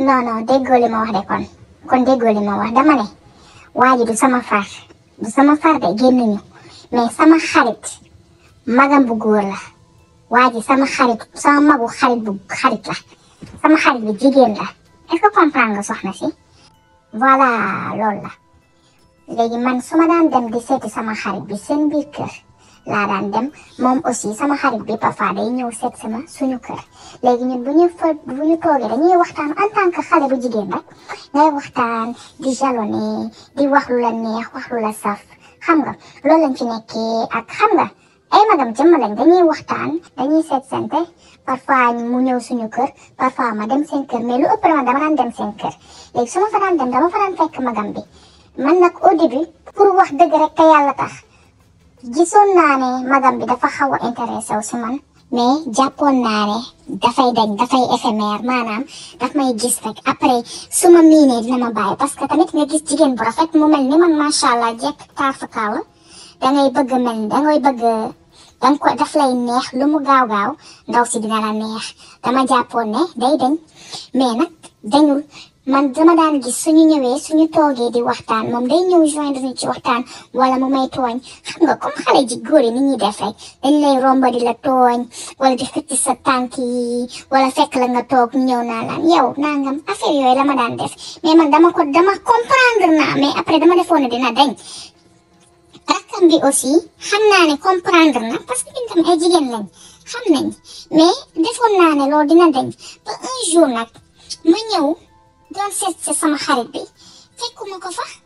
non non déggoo li ma wax de kon kon déggoo li ma wax dama ne waa ji du sama far du sama far de génnuñu mais sama xarit magam bu góor la waa ji sama xarit sama magu xarit bu xarit la sama xarit bi jigéen la est-ce que comprendre nga soxna si voilà loolu la léegi man su ma daan dem di seeti sama xarit bi seen biir kër laa daan dem moom aussi sama xarit bi parfois day ñëw seet sama suñu kër léegi ñun bu ñu fa bu ñu toogee dañuy waxtaan en tant que xale bu jigéen rek ngay waxtaan di jalonné di wax lu la neex wax lu la saf xam nga loolu lañ fi nekkee ak xam nga ay magam jëmm lañ dañuy waxtaan dañuy seet sante parfois mu ñëw suñu kër parfois ma dem seen kër mais lu ëpp dama dama daan dem seen kër léegi su ma fa daan dem dama fa daan fekk magam bi man nag au début pour wax dëgg rek te yàlla tax gisoon naa ne magam bi dafa xaw a intéressé wu si man mais jàppoon naa ne dafay dañ dafay éphémère maanaam daf may gis rek après su ma miinee dina ma bàyyi parce que tamit nga gis jigéen bu rafet mu mel ni man macha allah jekk taar fa kaw dangay bëgg mel ni dangay bëgg danga ko daf lay neex lu mu gaaw gaaw ndaw si dina la neex dama jàppoon ne day dañ mais nag dañul man dama daan gis suñu ñëwee suñu toogee di waxtaan moom day ñëw joindre ñu ci waxtaan wala mu may tooñ xam nga comme xale ji góor yi ni ñuy def rek dañ lay romba di la tooñ wala di xëcc sa tànk yi wala fekk la nga toog ñëw naa laan yow nangam affaire yooyu la ma daan def mais man dama ko dama comprendre naa mais après dama defoon ne dina dañ rakkam bi aussi xam naa ne comprendre na parce que ñun tam ay jigéen lañ xam nañ mais defoon naa ne loolu dina dañ ba un jour nag ma ñëw doon seet si sama xarit bi fekkuma ko fa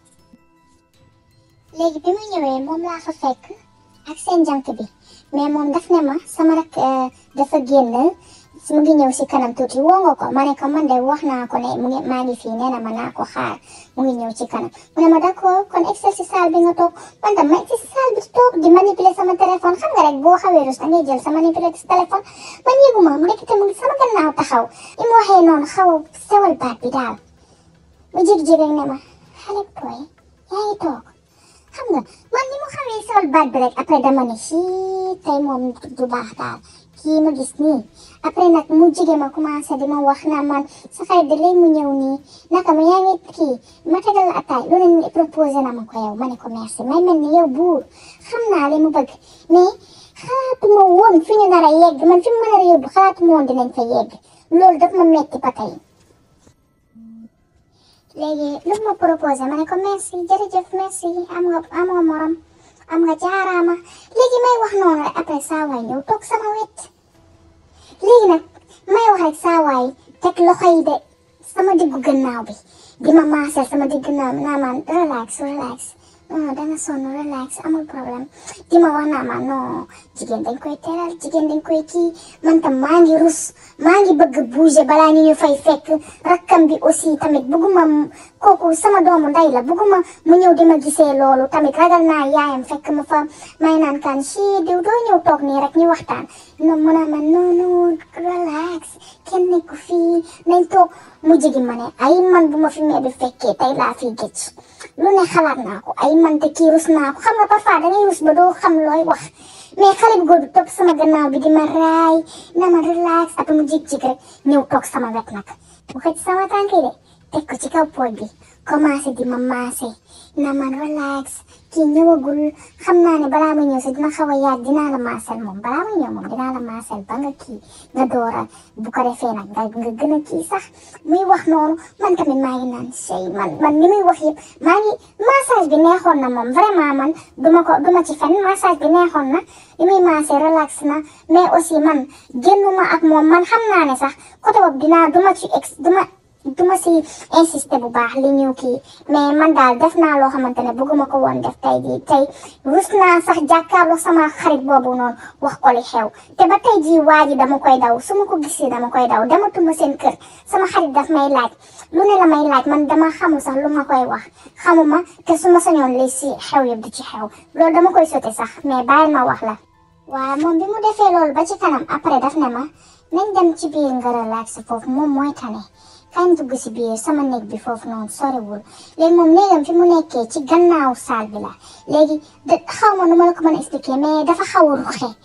léegi bi ma ñëwee moom laa fa fekk ak seen jànk bi mais moom daf ne ma sama rak dafa génn mu ngi ñëw si kanam tuuti woo nga ko ma ne ko man de wax naa ko ne mu ngi maa ngi fii nee na ma naa ko xaar mu ngi ñëw ci kanam mu ne ma d'accord kon excel si salle bi nga toog man tam ma excel si salle bi toog di manipuler sama téléphone xam nga rek boo xawee rus da ngay jël sa manipuler sa téléphone man yëguma mu nekk te mu ngi sama gannaaw taxaw li mu waxee noonu xaw a sewal baat bi daal mu jékki-jékki rek ne ma xale booy yaa ngi toog xam nga man ni mu xamee sewal baat bi rek après dama ne sii tey moom du baax daal kii ma gis nii après nag mu jige ma commencé di ma wax naa man sa xarit de léegi mu ñëw nii naka ma yaa ngi kii ma tegal la ataay lu ne proposé na ma ko yow ma ne ko merci may mel ni yow buur xam naa li mu bëgg mais xalaatuma woon fi ñu nar a yegg man fi mu nar a yóbbu xalaatuma woon dinañ fa yegg loolu daf ma metti ba tey léegi lu ma proposé ma ne ko merci jërëjëf merci am nga am nga morom am nga jaaraama léegi may wax noonu rek après saa waay ñëw toog sama wet léegi nag may wax rek saa waay teg loxo yi de sama diggu gannaaw bi di ma maasal sama diggu gannaaw bi naa man relax relax non danga sonn relax amul problème di ma wax naa ma non jigéen dañ koy teral jigéen dañ koy kii man tam maa ngi rus maa ngi bëgg bouger balaa ñu ñu fay fekk rakkam bi aussi tamit bëgguma kooku sama doomu ndey la bëgguma mu ñëw di ma gisee loolu tamit ragal naa yaayam fekk ma fa may naan kan si diw doo ñëw toog nii rek ñu waxtaan non mu naa ma non non relax kenn nekku fii nañ toog mu jigi ma ne ay man bu ma fi mee bi fekkee tey laa fiy gëj lu ne xalaat naa ko ay man te kii rus naa ko xam nga parfois dangay rus ba doo xam looy wax mais xale bu góor bi topp sama gannaaw bi di ma raay na ma relax après mu jig-jig rek ñëw toog sama wet nag mu xëcc sama tànk yi de teg ko ci kaw pooj bi commencé di ma maase na man relax kii ñëwagul xam naa ne balaa ma ñëw sax dina xaw a yaat dinaa la maasal moom balaa ma ñëw moom dinaa la maasal ba nga kii nga doora bu ko defee nag nga nga gën a kii sax muy wax noonu man tamit maa ngi naan sey man man li muy wax yëpp maa ngi massage bi neexoon na moom vraiment man duma ko duma ci fen massage bi neexoon na li muy maase relax na mais aussi man génnuma ak moom man xam naa ne sax côté boobu dinaa duma ci ex duma duma si insister bu baax li ñu kii mais man daal def naa loo xamante ne bëgguma ko woon def tey jii tey rus naa sax jàkkaarloo sama xarit boobu noonu wax ko li xew te ba tey jii waa ji dama koy daw su ma ko gisee dama koy daw dematuma seen kër sama xarit daf may laaj lu ne la may laaj man dama xamul sax lu ma koy wax xamuma te su ma sañoon li si xew yëpp di ci xew loolu dama koy sote sax mais bàyyil ma wax la waaw moom bi mu defee loolu ba ci kanam après daf ne ma nañ dem ci biir nga relax foofu moom mooy tane kañ dugg si biir sama néeg bi foofu noonu soriwul léegi moom néegam fi mu nekkee ci gannaaw saal bi la léegi de xaw ma nu ma la ko mën a expliquer mais dafa xaw a ruxe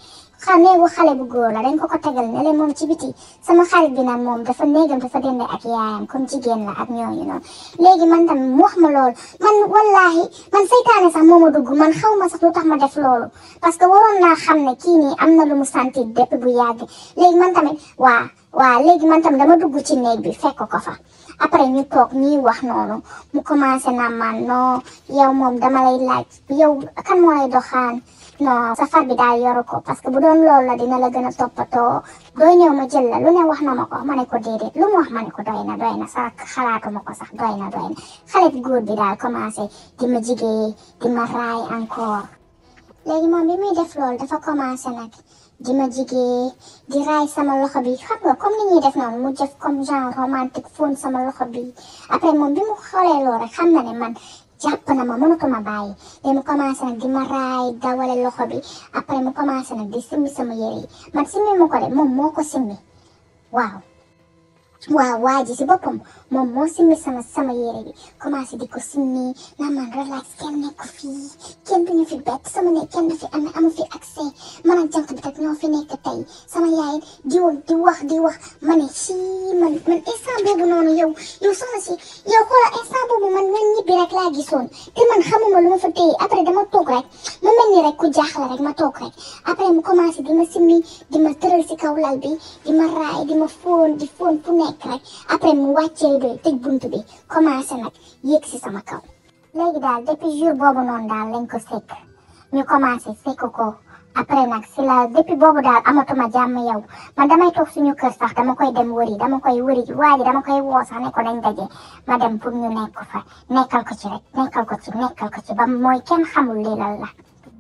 xa néegu xale bu góor la dañ ko ko tegal ne leen moom ci biti sama xarit bi nag moom dafa néegam dafa dende ak yaayam comme jigéen la ak ñooñu noonu léegi man tam mu wax ma loolu man wallahi man seytaane sax moo ma dugg man xaw ma sax lu tax ma def loolu parce que waroon naa xam ne kii nii am na lu mu sentir depuis bu yàgg léegi man tamit waa waa léegi man tam dama dugg ci néeg bi fekk ko fa après ñu toog ñuy wax noonu mu commencé na man non yow moom dama lay laaj yow kan moo lay doxaan non safar bi daal yoru ko parce que bu doon loolu la dina la gën a toppatoo doo ñëw ma jël la lu ne wax na ma ko ma ne ko déedéet lu mu wax ma ne ko doy na doy na sax xalaatuma ko sax doy na doy na xale bu góor bi daal commencé di ma jigee di ma raay encore léegi moom bi muy def loolu dafa commencé nag di ma jigee di raay sama loxo bi xam nga comme ni ñuy def noonu mu def comme genre romantique fóon sama loxo bi après moom bi mu xoolee loolu rek xam na ne man jàpp na ma mënatuma bàyyi te mu commencé nag di ma raay dawale loxo bi après mu commencé nag di simmi sama yére yi man simmi mu ko de moom moo ko simmi waaw waaw waa ji si boppam moom moo simmi sama sama yére bi commencé di ko simmi naa man relax kenn nekk fii kenn duñu fi bett sama ne kenn du fi am amu fi accès man ak jant bi tak ñoo fi nekk tey sama yaay di wax di wax di wax ma ne si man man instant boobu noonu yow yow soxna si yow xoola instant boobu man man ñibbi rek laa gisoon te man xamuma lu ma fa téye après dama toog rek mu mel ni rek ku jaaxle rek ma toog rek après mu commencé di ma simmi di ma tëral si kaw lal bi di ma raay di ma fóon di fóon fu nekk rek après mu wàccee doy tëj buntu bi commencé nag yéeg si sama kaw léegi daal depuis jour boobu noonu daal lañ ko sekk ñu commencé sekk ko après nag si la depuis boobu daal amatuma jàmm yow man damay toog suñu kër sax dama koy dem wëri dama koy wëri waa ji dama koy woo sax ne ko dañ daje ma dem pour ñu nekk fa nekkal ko ci rek nekkal ko ci nekkal ko ci ba mooy kenn xamul lii lan la.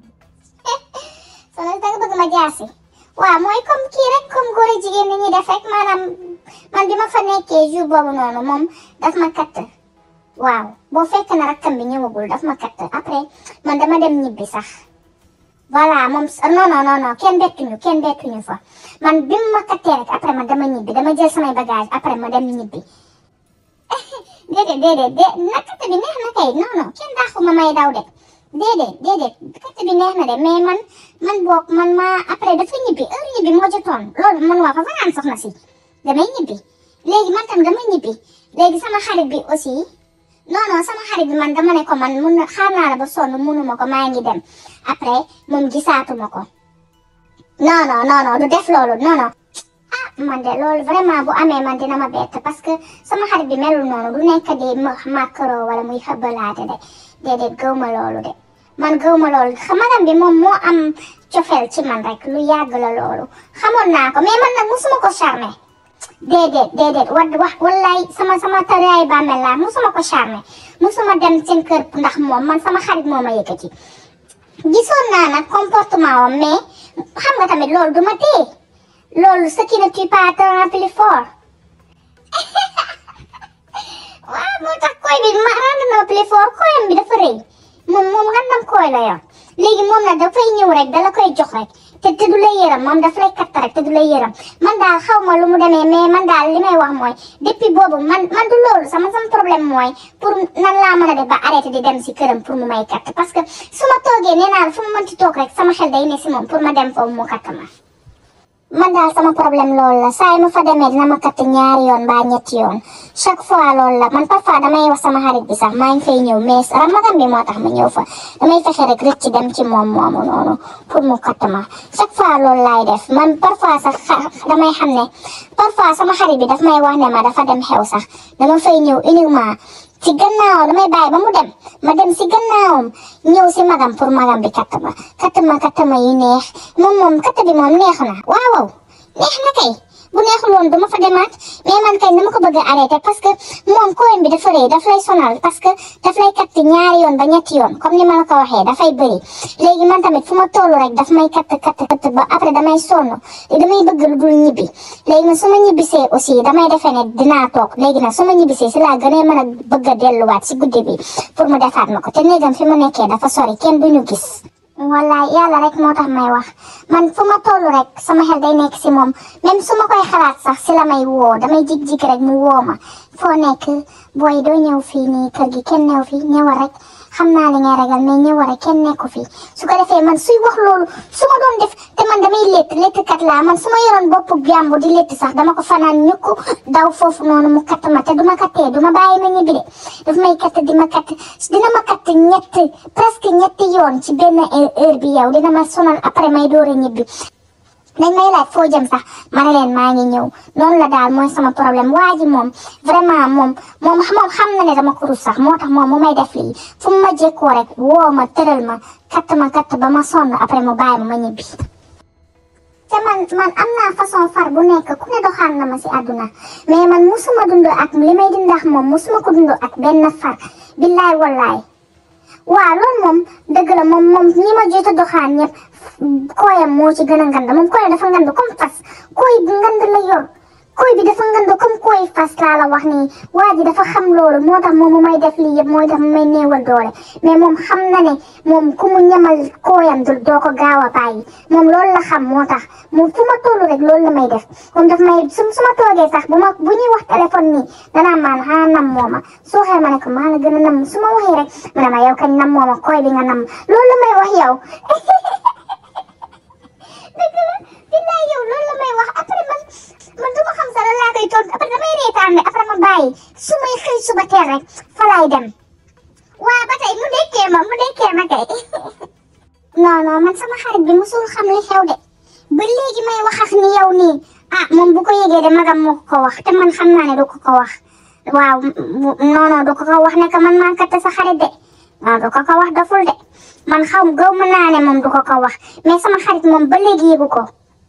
soxna da nga bëgg ma jaasi waaw mooy comme kii rek comme góor a jigéen ni ñuy def rek maanaam man bi ma fa nekkee jour boobu noonu moom daf ma katt waaw boo fekk na rakkam bi ñëwagul daf ma katt après man dama dem ñibbi sax. voilà moom non non non non kenn bettuñu kenn bettuñu fa man bi mu ma kattee rek après man dama ñibbi dama jël samay bagage après ma dem ñibbi déedéet déedéet dé na katt bi neex na kay non non kenn daaxu ma may daw de déedéet déedéet katt bi neex na de mais man man boog man ma après dafa ñibbi heure ñibbi moo jotoon loolu man waa fa fanaan soxna si damay ñibbi léegi man tam dama ñibbi léegi sama xarit bi aussi non non sama xarit bi man dama ne ko man mun na xaar naa la ba sonn munuma ko maa ngi dem après moom gisaatuma ko non non non non du def loolu non non ah man de loolu vraiment bu amee man dina ma bett parce que sama xarit bi melul noonu du nekk di macro wala muy xëbbalaate de déedéet gëw ma loolu de man gëw ma loolu xamagam bi moom moo am cofeel ci man rek lu yàgg la loolu xamoon naa ko mais man nag musuma ko charmé déedéet déedéet wa wax wallaay sama sama tëraay bàmmeel laa musuma ko charmé musuma dem seen kër ndax moom man sama xarit moo ma yëkkati gisoon naa nag comportement wam mais xam nga tamit loolu du ma téye loolu ce qui ne tue pas te rend plus fort waaw moo tax koy bi ma rend na plus fort koyam bi dafa rëy moom moom ngandam koy la yor léegi moom nag dafay ñëw rek dala koy jox rek te te du la yëram moom daf lay katt rek te du la yëram man daal xaw ma lu mu demee mais man daal li may wax mooy depuis boobu man man du loolu sama sama problème mooy pour nan laa mën a def ba arrêté di dem si këram pour mu may katt parce que su ma toogee nee naa la fu mu mënti toog rek sama xel day ne si moom pour ma dem foofu mu katt ma. man daal sama problème loolu la saa yi ma fa demee dina ma katt ñaari yoon mbaa ñetti yoon chaque fois loolu la man parfois damay wax sama xarit bi sax maa ngi fay ñëw mais ramadan bi moo tax ma ñëw fa damay fexe rek rëcc dem ci moom moomu noonu pour mu katt ma chaque fois loolu laay def man parfois sax damay xam ne parfois sama xarit bi daf may wax ne ma dafa dem xew sax dama fay ñëw uniquement ci gannaaw damay bàyyi ba mu dem ma dem si gannaawam ñëw si magam pour magam bi katt ma katt ma katt ma yu neex moom moom katt bi moom neex na waaw waaw neex na kay bu neexul woon dama fa demaat mais man kay dama ko bëgg a arrêté parce que moom koyam bi dafa rëy daf lay sonal parce que daf lay katt ñaari yoon ba ñetti yoon comme ni ma la ko waxee dafay bëri léegi man tamit fu ma tollu rek daf may katt katt katt ba après damay sonn damay bëgg lu dul ñibbi léegi nag su ma ñibbisee aussi damay defee ne dinaa toog léegi nag su ma ñibbisee si laa gën a mën a bëgg a delluwaat si guddi bi pour mu defaat ma ko te néegam fi ma nekkee dafa sori kenn duñu gis wallaay yàlla rek moo tax may wax man fu ma toll rek sama xel day nekk si moom même su ma koy xalaat sax si la may woo damay jig-jig rek mu woo ma foo nekk booy doo ñëw fii nii kër gi kenn ñëw fii ñëwal rek xam naa li ngay ragal mais ñëwal rek kenn nekku fii su ko defee man suy wax loolu su ma doon def te te man damay létt léttkat laa man su ma yoroon boppu jàmbur di létt sax dama ko fanaan ñukk daw foofu noonu mu katt ma te duma kattee duma bàyyi ma ñibbi de daf may katt di ma katt dina ma katt ñett presque ñetti yoon ci benn heure bi yow dina ma sonal après may door a ñibbi dañ may laaj foo jëm sax ma ne leen maa ngi ñëw noonu la daal mooy sama problème waa ji moom vraiment moom moom moom xam na ne dama ko rus sax moo tax moom mu may def lii fu mu ma jékkoo rek woo ma tëral ma katt ma katt ba ma sonn après mu bàyyi ma ma ñibbi. te man man am naa façon far bu nekk ku ne doxaan na ma si àdduna mais man musuma dund ak li may dund ak moom musuma ko dund ak benn far billaay wallaay. waaw loolu moom dëgg la moom moom ñi ma jot a doxaan ñëpp kooyam moo ci gën a ngand moom kooyam dafa ngand comme fas kooy bi ngand la yor kooy bi dafa ngand comme kooy fas laa la wax nii waa ji dafa xam loolu moo tax moom mu may def lii yëpp mooy tax mu may néewal doole mais moom xam na ne moom ku mu ñamal kooyam du doo ko gaaw a bàyyi moom loolu la xam moo tax moom fu ma toll rek loolu la may def moom daf may su su ma toogee sax bu ma bu ñuy wax téléphone nii danaa maan xanaa nam mooma su waxee ma ne ko maa la gën a nam su ma waxee rek mu ne ma yow kañ nam mooma kooy bi nga nam loolu la may wax yow dëgg la billaay yow loolu la may wax après man man du ma xam sax lan laa koy tontu après damay reetaan ne après ma bàyyi su may xëy suba teel rek fa laay dem waa ba tey mu dekkee ma mu dekkee ma kay non non man sama xarit bi musul xam li xew de ba léegi may wax ak ni yow nii ah moom bu ko yëgee de magam moo ko ko wax te man xam naa ne du ko ko wax waaw non non du ko ko wax ne que man maa katt sa xarit de non du ko ko wax doful de man xaw gaw ma naa ne moom du ko ko wax mais sama xarit moom ba léegi yëgu ko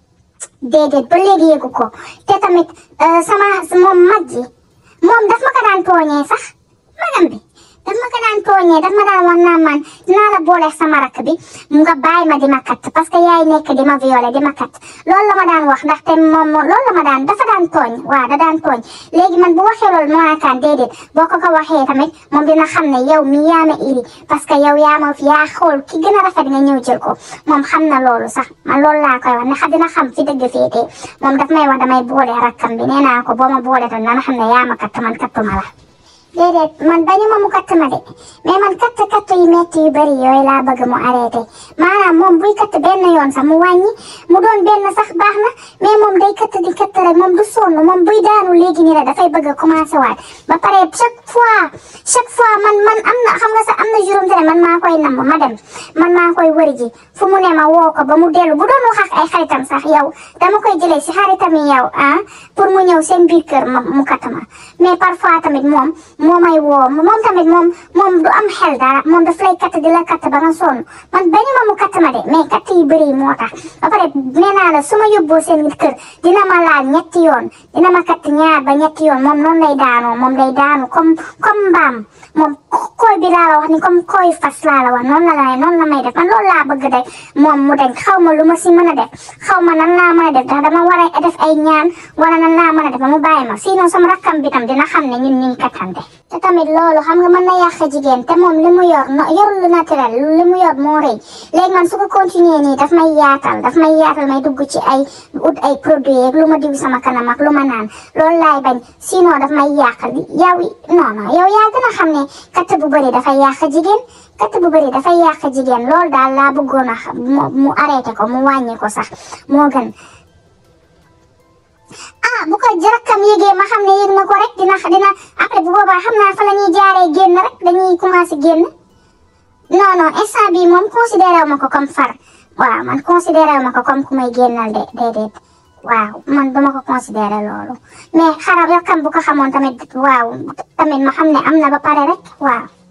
déedéet ba léegi yëgu ko te tamit sama moom mag ji moom daf ma ko daan tooñee sax magam bi daf ma ko daan tooñee daf ma daan wax naan man dinaa la boole sama rakk bi nga bàyyi ma di ma kat parce que yaay nekk di ma violé di ma kat loolu la ma daan wax ndaxte moom loolu la ma daan dafa daan tooñ waaw da daan tooñ léegi man bu waxee loolu moo naakaan déedéet boo ko ko waxee tamit moom dina xam ne yow mi yaa ma iri parce que yow yaa ma yaa xool ki gën a rafet nga ñëw jël ko moom xam na loolu sax man loolu laa koy wax ne xa dina xam fi dëgg féetee moom daf may wax damay boole rakkam bi nee naa ko boo ma boole tam dana xam ne yaa ma kat man kattuma la déedéet man bañu ma mu katt ma de mais man katt katt yu metti yu bëri yooyu laa bëgg mu arrêté maanaam moom buy katt benn yoon sax mu wàññi mu doon benn sax baax na mais moom day katt di katt rek moom du sonn moom buy daanu léegi nii rek dafay bëgg a commencé waat ba pare chaque fois chaque fois man man am na xam nga sax am na juróom te ne man maa koy namm ma dem man maa koy wëri ji fu mu ne ma woo ko ba mu dellu bu doon wax ak ay xaritam sax yow dama koy jëlee si xaritam yi yow ah pour mu ñëw seen biir kër ma mu katt ma mais parfois tamit moom moo may woo moom tamit moom moom du am xel dara moom daf lay katt di la katt ba nga sonn man bañu ma mu katt ma de mais katt yu bëri moo tax ba pare nee naa la su ma yóbboo seen kër dina ma laal ñetti yoon dina ma katt ñaar ba ñetti yoon moom noonu lay daanoo moom lay daanu comme comme mbaam moom koy bi laa la wax ni comme koy fas laa la wax noonu la lay noonu la may def man loolu laa bëgg de moom mu dañ xaw ma lu ma si mën a def xaw ma nan laa mën a def ndax dama war a def ay ñaan wala nan laa mën a def ba mu bàyyi ma sinon sama rakkam bi tam dina xam ne ñun ñu ngi kattante te tamit loolu xam nga mën na yàq jigéen te moom li mu yor no yorul lu naturel li mu yor moo rëy léegi man su ko continuer nii daf may yaatal daf may yaatal may dugg ci ay ut ay produits ak lu ma diw sama kanam ak lu ma naan loolu laay bañ sinon daf may yàqal yow non non yow yaa gën a xam ne katt bu bëri dafay yàq jigéen katt bu bëri dafay yàq jigéen loolu daal laa bëggoon a mu arrêté ko mu wàññi ko sax moo gën ah bu ko jarakkam yégee ma xam ne yéeg na ko rek dina dina après bu boobaa xam naa fa la ñuy jaaree génn rek dañuy commencé génn non non instant bii moom considéré wu ma ko comme far waaw man considéré wu ma ko comme ku may génnal de déedéet waaw man duma ko considéré loolu mais xarab yokkam bu ko xamoon tamit waaw tamit ma xam ne am na ba pare rek waaw